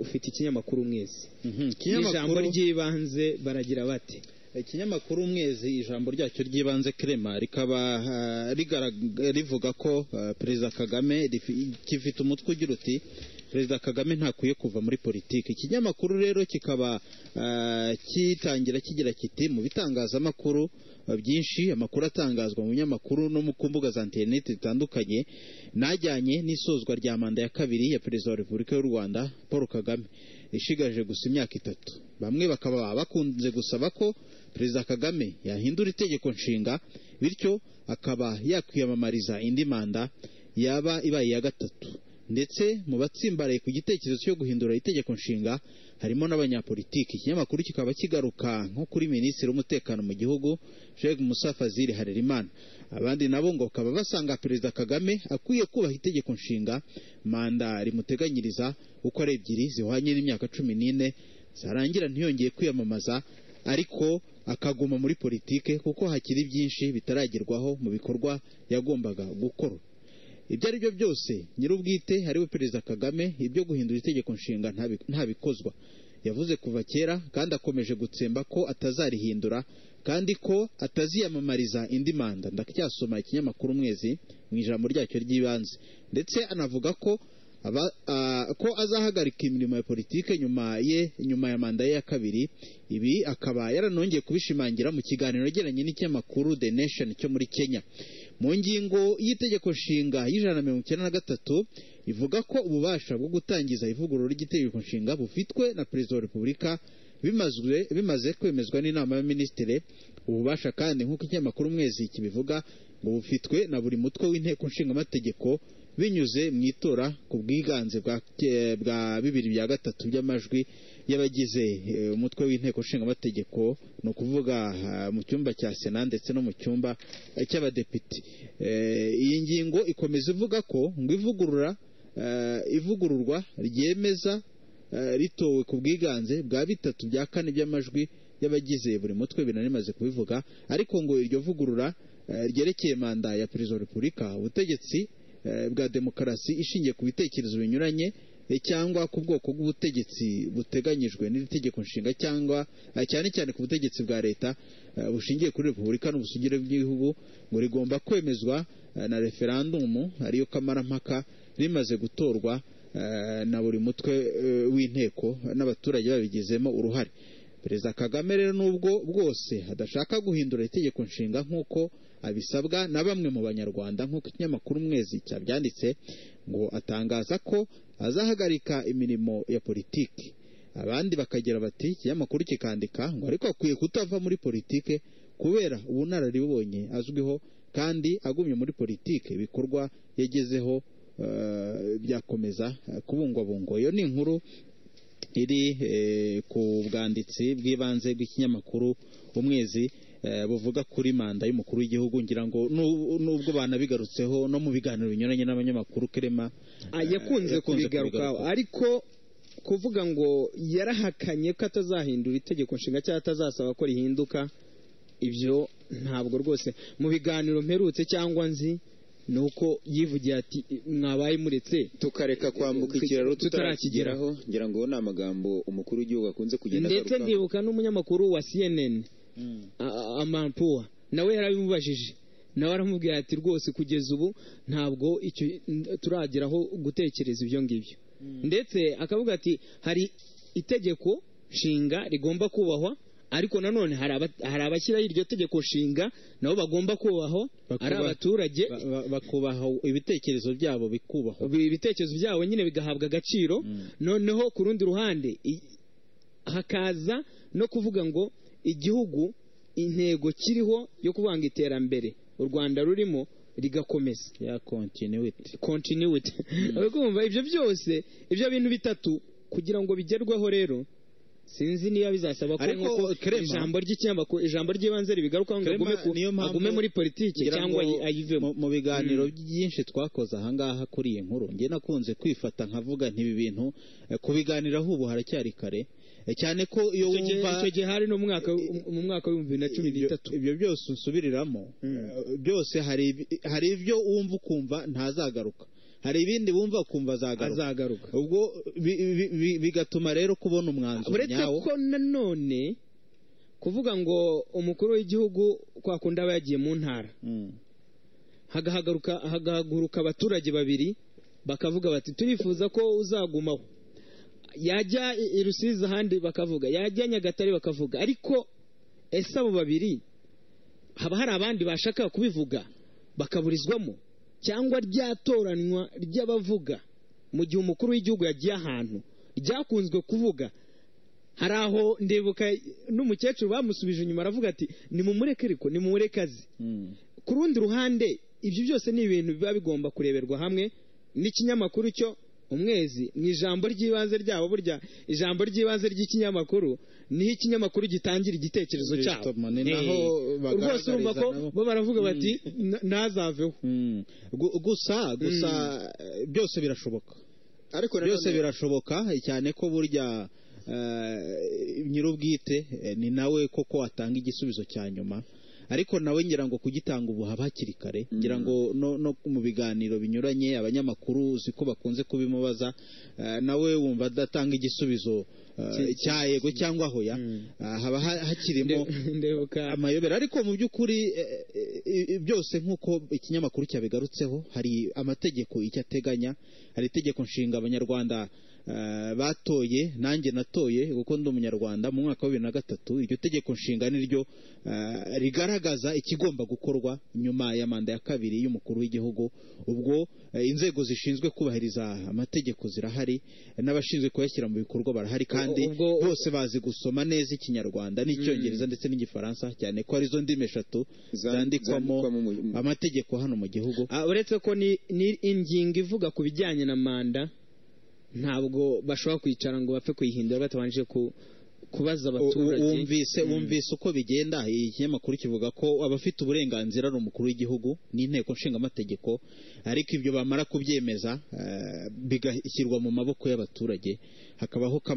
mufite ikinyamakuru mwese ijambo ikinyamakuru ry'ibanze baragira bati ikinyamakuru umwezi ijambo ryacyo ry'ibanze kirema rikaba ah, rigaraga- rivuga ko ah, perezida kagame rifi- gifite umutwe ugira uti perezida kagame ntakwiye kuva muri politiki ikinyamakuru rero kikaba ah, kitangira kigira kiti mu bitangazamakuru ah, byinshi amakuru atangazwa mu binyamakuru no mu ku mbuga za interineti zitandukanye najyanye n'isozwa rya manda ya kabiri ya perezida wa repubulika y'u rwanda paul kagame ishigaje gusa imyaka itatu bamwe bakaba bakunze gusaba ko perezida kagame yahindura itegeko nshinga bityo akaba yakwiyamamariza indi manda yaba ibaye iya gatatu ndetse mu batsimbaraye ku gitekerezo cyo guhindura itegeko nshinga harimo n'abanyapolitiki ikinyamakuru kikaba kigaruka nko kuri minisitiri w'umutekano mu gihugu Sheikh Musa Fazil Harerimana abandi nabo ngo bakaba basanga perezida Kagame akwiye kubaha itegeko nshinga manda rimuteganyiriza uko ari ebyiri zihwanye n'imyaka cumi n'ine zarangira ntiyongeye kwiyamamaza ariko akaguma muri politike kuko hakiri byinshi bitaragerwaho mu bikorwa yagombaga gukora ibyo ari byo byose nyir'ubwite ariwe perezida kagame ibyo guhindura itegeko nshinga ntabi- ntabikozwa yavuze kuva kera kandi akomeje gutsemba ko atazarihindura kandi ko ataziyamamariza indi manda ndacyasoma ikinyamakuru umwezi mu ijambo ryacyo ry'ibanze ndetse anavuga ko aba- ah, ko azahagarika imirimo ya politike nyuma ye nyuma ya manda ye ya kabiri ibi akaba yaranongeye kubishimangira mu kiganiro yagiranye n'ikinyamakuru The Nation cyo muri Kenya mu ngingo y'itegeko nshinga y'ijana na mirongo icyenda na gatatu ivuga ko ububasha bwo gutangiza ivugurura ry'itegeko nshinga bufitwe na perezida wa repubulika bimazwe- bimaze kwemezwa n'inama y'abaminisitiri ububasha kandi nk'uko ikinyamakuru umwezi kibivuga ngo bufitwe na buri mutwe w'inteko nshingamategeko binyuze mu itora ku bwiganze bwa eh, bwa bibiri bya gatatu by'amajwi y'abagize eh, umutwe w'inteko nshingamategeko ni ukuvuga ah, mu cyumba cya sena ndetse no mu cyumba eh, cy'abadepite Eh, iyi ngingo ikomeza ivuga ko ngo ivugurura eh, ivugururwa ryemeza eh, ritowe ku bwiganze bwa bitatu bya kane by'amajwi y'abagize buri mutwe binari bimaze kubivuga ariko ngo iryo vugurura eh, ryerekeye manda ya perezida wa repubulika ubutegetsi eh, bwa demokarasi ishingiye ku bitekerezo binyuranye eh, cyangwa ku bwoko bw'ubutegetsi buteganyijwe n'iri tegeko nshinga cyangwa eh, cyane cyane ku butegetsi bwa leta eh, bushingiye kuri repubulika n'ubusugire bw'igihugu ngo rigomba kwemezwa eh, na referandumu ariyo kamarampaka rimaze gutorwa eh, na buri mutwe eh, w'inteko n'abaturage babigizemo uruhare perezida kagame rero nubwo bwose adashaka guhindura itegeko nshinga nk'uko abisabwa na bamwe mu banyarwanda nk'uko ikinyamakuru umwezi cyabyanditse ngo atangaza ko azahagarika imirimo ya politiki abandi bakagira bati ikinyamakuru kikandika ngo ariko akwiye kutava muri politike kubera ubunararibonye azwiho kandi agumye muri politike ibikorwa yagezeho eh, byakomeza eh, kubungwabungwa iyo ni inkuru iri eh, ku bwanditsi bw'ibanze bw'ikinyamakuru umwezi eh, buvuga kuri manda y'umukuru w'igihugu ngira ngo nu- nubwo banabigarutseho no mu biganiro binyuranye n'abanyamakuru kirema Ah, yakunze eh, kubigarukaho ariko kuvuga ngo yarahakanye ko atazahindura itegeko nshinga cyangwa atazasaba ko rihinduka ibyo ntabwo rwose mu biganiro mperutse cyangwa nzi ni uko yivugiye ati mwabaye muretse tukareka kwambuka ikiraro tutarakigeraho. tutarakigeraho ngira ngo ni amagambo umukuru w'igihugu akunze kugenda ndetse agarukaho. ndibuka n'umunyamakuru wa cnn Mm. amampuwa nawe yarabimubajije nawe aramubwira ati rwose kugeza ubu ntabwo icyo turageraho gutekereza ibyo ngibyo ndetse akavuga ati hari itegeko nshinga rigomba kubahwa ariko nanone hari aba- hari abashyiraho iryo tegeko nshinga nabo bagomba kubahwa ari Bakubaha- abaturage ba- ba- bakubahwa ibitekerezo byabo bikubahwa Ibi- ibitekerezo byabo nyine bigahabwa agaciro noneho ku rundi ruhande i- hakaza no kuvuga ngo igihugu intego kiriho yo kuvuga ngo iterambere u rwanda rurimo rigakomeza ya continuity continuity uri kumva ibyo byose ibyo bintu bitatu kugira ngo bigerweho rero sinzi niba bizasaba ko Ariko nk'uko Clement- ijambo ry'icyambaku ijambo ry'ibanze ribigarukaho ngo Clement, agume ku- niyo mpamvu- agume muri politiki ngira cyangwa ngo ayi- ayivemo mu- mu biganiro byinshi twakoze ahangaha kuri iyi nkuru njye nakunze kwifata nkavuga nk'ibi bintu eh, kubiganiraho ubu haracyari kare eh, cyane ko iyo icyo gihe- wumva icyo gihe hari no mu mwaka mu mwaka w'ibihumbi bibiri na cumi ibyo- n'itatu ibyo byose unsubiriramo eh, byose hari ibi- hari ibyo wumva ukumva ntazagaruka hari ibindi bumva ukumva azagaruka azagaruka ubwo bi- bi- bi- bigatuma rero kubona umwanzuro uretse nyawo ko nanone kuvuga ngo umukuru w'igihugu kwa kundi aba yagiye mu ntara Mm. hagahaguruka hagahaguruka abaturage babiri bakavuga bati turifuza ko uzagumaho yajya i- i rusizi ahandi bakavuga yajya nyagatare bakavuga ariko ese abo babiri haba hari abandi bashaka kubivuga bakaburizwamo cyangwa rya toranywa ry'abavuga mu gihe umukuru w'igihugu yagiye ahantu ryakunzwe kuvuga hari aho ndibuka n'umukecuru bamusubije inyuma aravuga ati nimumureke ariko nimumureke azi Mm. ku rundi ruhande ibyo byose ni ibintu biba bigomba kureberwa hamwe n'ikinyamakuru cyo umwezi mu ijambo ry'ibanze ryabo burya ijambo ry'ibanze ry'ikinyamakuru niho ikinyamakuru gitangira igitekerezo cyabo Kristo mane, naho Eh, rwose bagaragariza urumva ko nabo. bo baravuga bati "Na- ntazaveho Mm. Gu- gusa gusa eh, byose birashoboka ariko nanone- byose birashoboka cyane ko burya eh, nyir'ubwite eh, ni nawe koko watanga igisubizo cya nyuma ariko nawe ngira ngo kugitanga ubu haba hakiri kare ngira ngo no, no mu biganiro binyuranye abanyamakuru uzi ko bakunze kubimubaza eh, nawe wumva adatanga igisubizo eh, cya yego cyangwa hoya Ah, haba ha- hakirimo Nde- ndebuka amayobera ariko mu by'ukuri eh, eh, eh, byose nk'uko ikinyamakuru cyabigarutseho hari amategeko icyo ateganya hari itegeko nshinga abanyarwanda eh, batoye nanjye natoye kuko ndi umunyarwanda mu mwaka wa bibiri na gatatu iryo tegeko nshinga niryo eh, rigaragaza ikigomba gukorwa nyuma ya manda ya kabiri y'umukuru w'igihugu ubwo eh, inzego zishinzwe kubahiriza amategeko zirahari eh, n'abashinzwe kuyashyira mu bikorwa barahari kandi ubwo- bose bazi gusoma neza ikinyarwanda n'icyongereza ndetse n'igifaransa cyane ko arizo ndimi eshatu Zan- zandikwamo zandikwamo mu- mu- amategeko hano mu gihugu Ah, uretse ko ni ni ingingo ivuga ku bijyanye na manda ntabwo bashobora kwicara ngo bapfe kuyihindura batabanje ku- kubaza abaturage U- u- wumvise wumvise uko bigenda iki kinyamakuru kivuga ko abafite uburenganzira ari umukuru w'igihugu n'inteko nshingamategeko ariko ibyo bamara kubyemeza eh, bigashyirwa mu maboko y'abaturage hakabaho kama